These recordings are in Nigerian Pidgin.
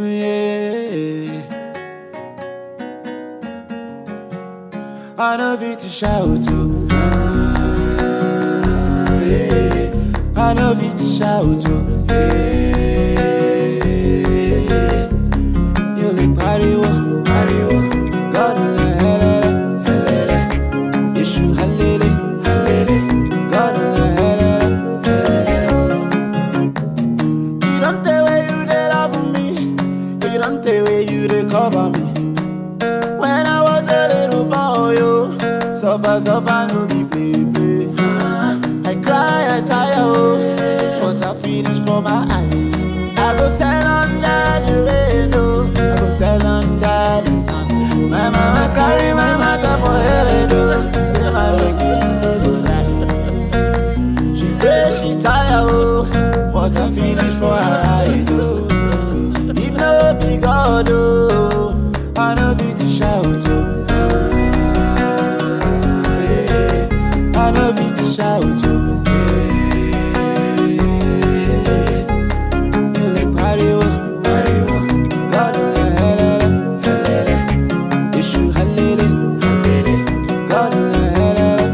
Yeah. I know fit to shout to. Ah, yeah. I know fit to shout to. Yeah. You like pariwo, pariwo. God in the helele, helele. Issue halele, halele. God in the helele, helele. You don't tell where you dey love me. You don't tell where you dey cover me. When I was a little boy, yo, suffer, suffer, no be play, play. I cry, I tire, oh, but I finish for my eyes. I go sell under the rain, oh, I go sell under the sun. My mama carry my matter for head, oh, say my waking no go die. She pray, she tire, oh, but I finish for her eyes, oh. If no be God, oh, I know fit to shout, oh. I know fit to shout, oh. You like pariwo, pariwo. God, oh, the helele, helele. Issue halele, halele. God, oh, the helele,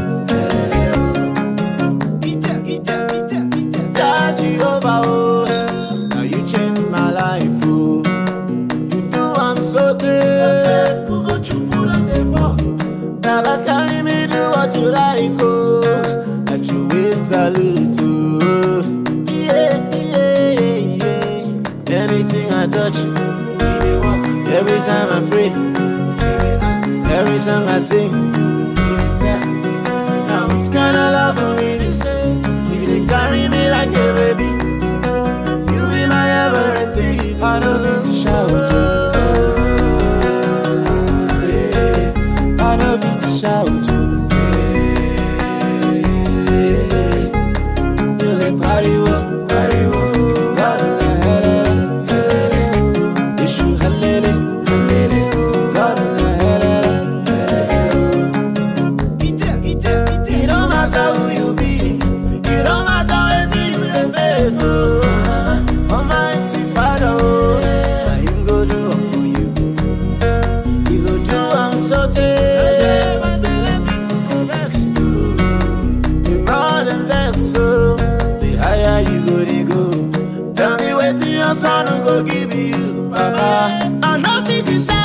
helele. Jah Jehovah, oh, now you change my life, oh. You do I'm so great. Baba carry me do what you like, oh. At your way salute, oh. Yeah, yeah, yeah. Anything I touch, it dey work. every time I pray, it dey answer. every song I sing, it dey sell. Now which kind of love will be the same? You dey carry me like a baby. You be my everything. I know fit to shout, oh. yeah. I know fit to shout, oh. yeah. You like pariwo, pariwo. God, oh, the helele, helele. Issue halele, halele. God, oh, the helele, helele. It don't matter who you be, it don't matter wetin you dey face, oh. Almighty Father, oh, na Him go do am for you. He go do am so tey, my belle people go vex, oh. The more dem vex, oh, the higher you go dey go. Tell me wetin your son go give you, Baba. I no fit to shout.